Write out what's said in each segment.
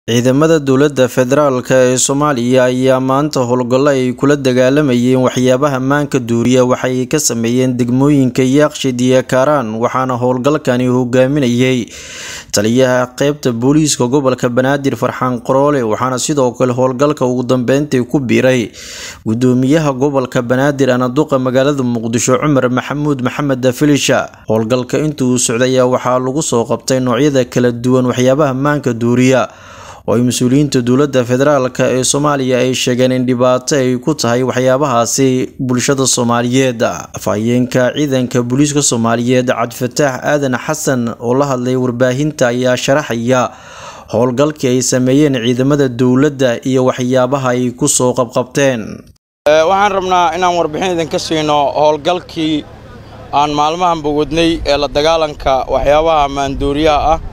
ciidamada dowladda federaalk ee soomaaliya ayaa maanta howlgallo ay kula dagaalamayeen waxyaabaha maanka duuriya waxay ka sameeyeen degmooyinka yaaqshid iyo kaaraan waxaana howlgalkani hogaaminayay taliyaha qeybta booliiska gobolka banaadir farxaan qoroole waxaana sidoo kale howlgalka ugu dambeyntii ku biiray gudoomiyaha gobolka banaadir anaduqa magaalada muqdisho cumar maxamuud maxamed filisha howlgalka intuu socday ayaa waxaa lagu soo qabtay noocyada kala duwan waxyaabaha maanka duuriya oo ay mas-uuliyiinta dowladda federaalk ee soomaaliya ay sheegeen in dhibaato ay ku tahay waxyaabahaasi bulshada soomaaliyeed afhayeenka ciidanka booliiska soomaaliyeed cabdifataax aadan xasan oo la hadlay warbaahinta ayaa sharaxaya howlgalkii ay sameeyeen ciidamada dowladda iyo waxyaabaha ay kusoo qabqabteen waxaan rabnaa inaan warbixin idinka siino howlgalkii aan maalmahanba wadnay ee la dagaalanka waxyaabaha maandooriyaha ah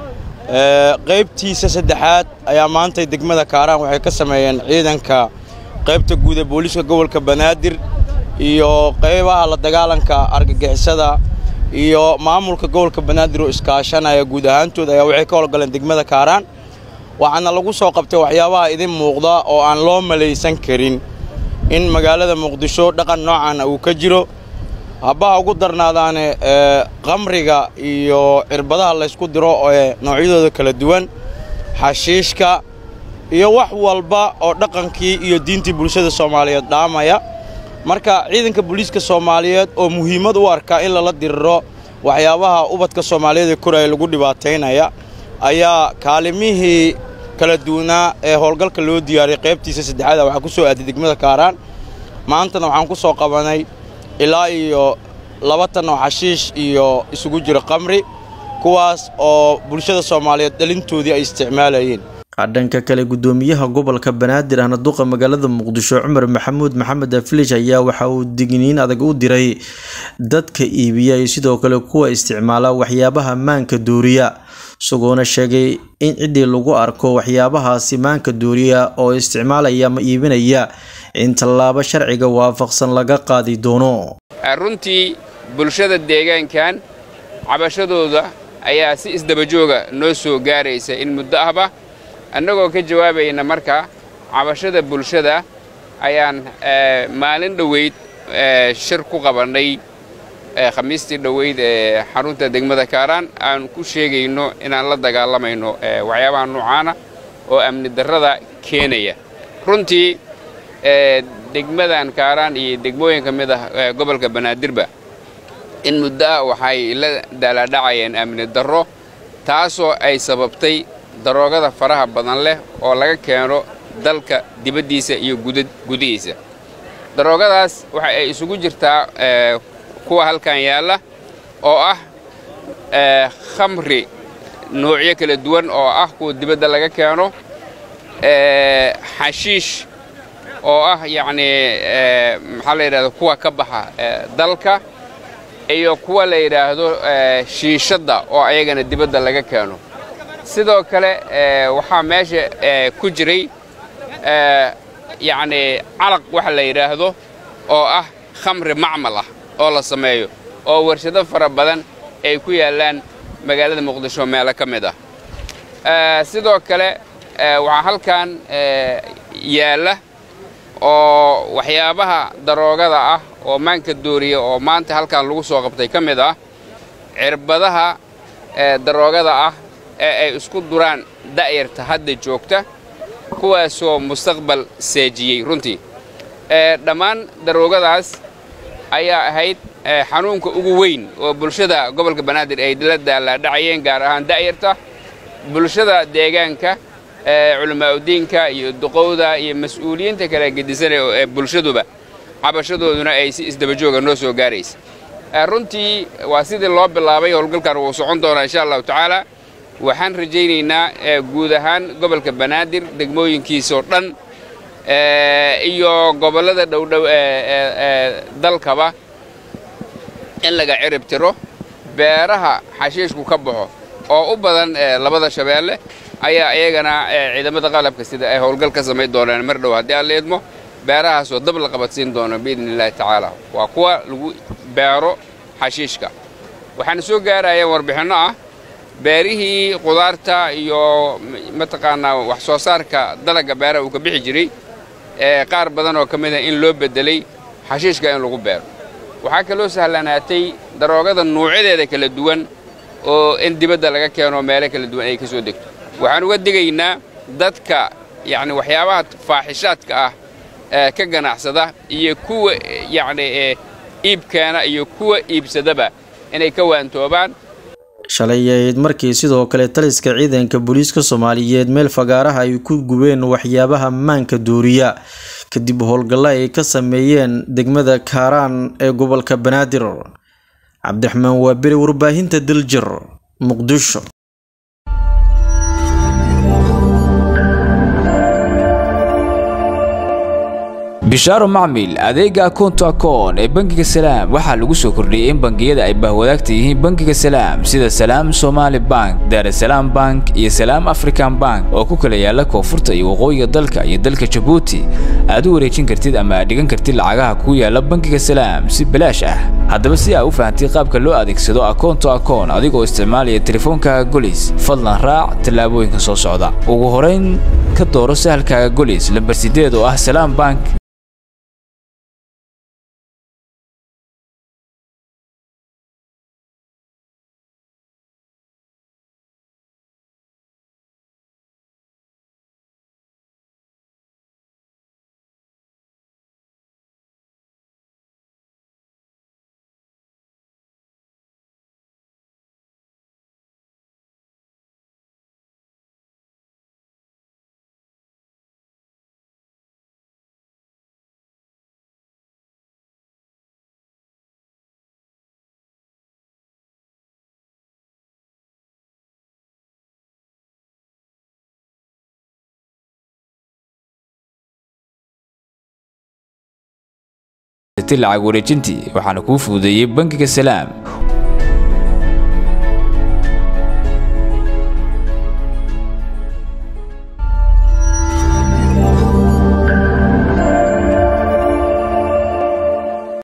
qaybtiisa saddexaad ayaa maantay degmada kaaraan waxay ka sameeyeen ciidanka qaybta guud ee booliiska gobolka banaadir iyo qaybaha la dagaalanka argagixisada iyo maamulka gobolka banaadir oo iskaashanaya guud ahaantood ayaa waxay ka howlgaleen degmada kaaraan waxaana lagu soo qabtay waxyaabaha idin muuqda oo aan loo malaysan karin in magaalada muqdisho dhaqan noocaana uu ka jiro habbaha ugu darnaadaane qamriga iyo cirbadaha laysku diro ee noocyadooda kala duwan xashiishka iyo wax walba oo dhaqankii iyo diintii bulshada soomaaliyeed dhaamaya marka ciidanka booliiska soomaaliyeed oo muhiimad u arkaa in lala diriro waxyaabaha ubadka soomaaliyeed ee koraya lagu dhibaataynaya ayaa kaalimihii kala duwanaa ee howlgalka loo diyaariyay qaybtiisa saddexaada waxaa ku soo aaday degmada kaaraan maantana waxaan ku soo qabanay ilaa iyo laba tan oo xashiish iyo isugu jira qamri kuwaas oo bulshada soomaaliyeed dhalintoodii ay isticmaalayeen dhanka kale gudoomiyaha gobolka banaadir ahna duqa magaalada muqdisho cumar maxamuud maxamed afilish ayaa waxa uu digniin adag u diray dadka iibiya iyo sidoo kale kuwa isticmaala waxyaabaha maanka duuriya isagoona sheegay in ciddii lagu arko waxyaabahaasi maanka duuriya oo isticmaalaya ama iibinaya in tallaabo sharciga waafaqsan laga qaadi doono runtii bulshada deegaankan cabashadooda ayaa si isdabajooga noo soo gaaraysa in muddo ahba annagoo ka jawaabayna marka cabashada bulshada ayaan maalin dhoweyd shir ku qabannay khamiistii dhoweyd ee xarunta degmada kaaraan aan ku sheegayno inaan la dagaalamayno waxyaabaha noocaana oo amni darrada keenaya runtii degmadan kaaraan iyo degmooyin ka mid ah gobolka banaadirba in muddo ah waxay la daalaadhacayeen amni darro taasoo ay sababtay daroogada faraha badan leh oo laga keeno dalka dibaddiisa iyo gudihiisa daroogadaas waxa ay isugu jirtaa kuwa halkan yaalla oo ah khamri noocyo kala duwan oo ah kuwa dibadda laga keeno xashiish oo ah yacnii maxaa la yidhahdo kuwa ka baxa dalka iyo kuwa la yidhaahdo shiishadda oo ayagana dibadda laga keeno sidoo kale waxaa meesha ku jiray yacnii calaq waxa la yidhaahdo oo ah khamri macmal ah oo la sameeyo oo warshado fara badan ay ku yaallaan magaalada muqdisho meelo ka mid ah sidoo kale waxaa halkan yaalla oo waxyaabaha daroogada ah oo maanka dooriya oo maanta halkan lagu soo qabtay ka mid ah cirbadaha daroogada ah ee ay isku duraan da'yarta hadda joogta kuwaasoo mustaqbal seejiyey runtii dhammaan daroogadaas ayaa ahayd xanuunka ugu weyn oo bulshada gobolka banaadir ay la daalaadhacayeen gaar ahaan da'yarta bulshada deegaanka culamaauddiinka iyo duqowda iyo mas-uuliyiinta kale gedisane ee bulshaduba cabashadooduna ay si isdabajooga noo soo gaaraysa runtii waa sidii loo bilaabay howlgalkan wuu socon doonaa insha allahu tacaala waxaan rajaynaynaa guud ahaan gobolka banaadir degmooyinkiisoo dhan iyo gobollada dhowdhow ee dalkaba in laga cirib tiro beeraha xashiishku ka baxo oo u badan labada shabeelle ayaa iyagana ciidamada qalabka sida ay howlgal ka samayn doonaan mar dhow haddii aan la idmo beerahaasoo dab la qabadsiin doono biidni illaahi tacaala waa kuwa lagu beero xashiishka waxaana soo gaarayeen warbixinno ah beerihii qudaarta iyo mataqaanaa wax soo saarka dalagga beeraha uu ka bixi jiray ee qaar badan oo ka mid a in loo beddelay xashiishka in lagu beero waxaa kaloo sahlanaatay daroogada nuucyadeeda kala duwan oo in dibadda laga keeno meelo kala duwan ay ka soo degto waxaan uga digaynaa dadka yacni waxyaabaha faaxishaadka ah ee ka ganacsada iyo kuwa yacni ee iibkeena iyo kuwa iibsadaba inay ka waantoobaan shalay ahayd markii sidoo kale taliska ciidanka booliiska soomaaliyeed meel fagaaraha ay ku gubeen waxyaabaha maanka duuriya kadib howlgallo ay ka sameeyeen degmada kaaraan ee gobolka banaadir cabdiraxmaan waabire warbaahinta daljir muqdisho bishaaro macmil adeega akoonto akoon ee bangiga salaam waxaa lagu soo kordhiyey in bangiyada ay bahwadaagta yihiin bangiga salaam sida salaam somaali bank daarasalaam bank iyo salaam african bank oo ku kala yaala koonfurta iyo waqooyiga dalka iyo dalka jabuuti aad u wareejin kartid ama aad dhigan kartid lacagaha ku yaala bangiga salaam si balaash ah haddaba si aa u fahamtay qaabka loo adeegsado akoonto akoon adigoo isticmaalaya teleefoonkaaga golis fadlan raac tallaabooyinka soo socda ugu horayn ka dooro sahalkaaga golis lambar sideed oo ah salaam bank lacag wareejintii waxaana kuu fududeeyey bangiga salaam